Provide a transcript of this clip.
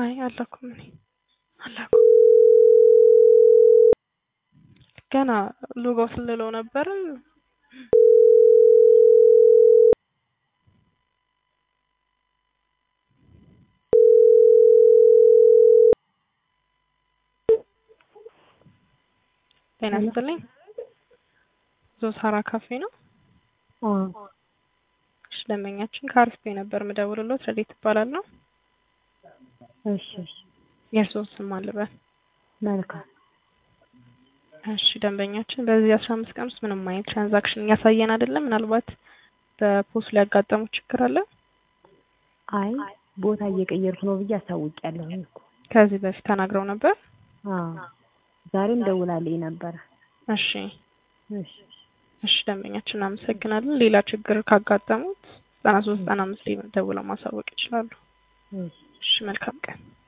አይ አላኩም እኔ አላኩም። ገና ሎጋው ስልለው ነበር። ጤና ይስጥልኝ። ዞሳራ ካፌ ነው። እሺ ደንበኛችን ከአሪፍ ቤ ነበር ምደውልሎት ረዴት እባላለሁ። እሺ የእርስዎን ስም አልበል። መልካም እሺ ደንበኛችን በዚህ አስራ አምስት ቀን ውስጥ ምንም አይነት ትራንዛክሽን እያሳየን አይደለም። ምናልባት በፖስት ሊያጋጠሙ ችግር አለ? አይ ቦታ እየቀየርኩ ነው ብዬ አሳውቂያለሁ እኮ። ከዚህ በፊት ተናግረው ነበር? አዎ ዛሬም ደውላልኝ ነበረ። እሺ እሺ እሺ ደንበኛችን እናመሰግናለን። ሌላ ችግር ካጋጠሙት ዘጠና ሶስት ዘጠና አምስት ደውለው ማሳወቅ ይችላሉ። እሺ እሺ መልካም ቀን።